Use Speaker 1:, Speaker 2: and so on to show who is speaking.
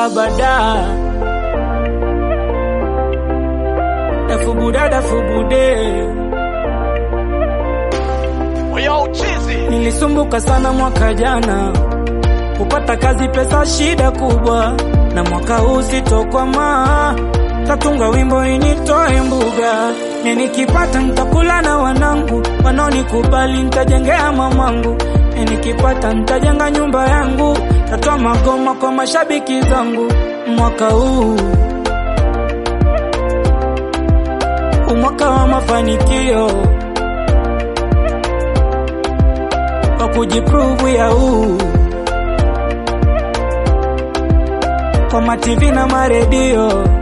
Speaker 1: abada. Dafubuda dafubude,
Speaker 2: Yo, chizi.
Speaker 1: nilisumbuka sana mwaka jana kupata kazi, pesa shida kubwa, na mwaka huu sitokwama, tatunga wimbo initoe mbuga, ni nikipata nitakula na wanangu, wanaonikubali nitajengea mamangu, ni nikipata nitajenga nyumba yangu, tatoa magoma kwa mashabiki zangu mwaka huu umwaka wa mafanikio wa kujiprove ya huu kwa mativi na maredio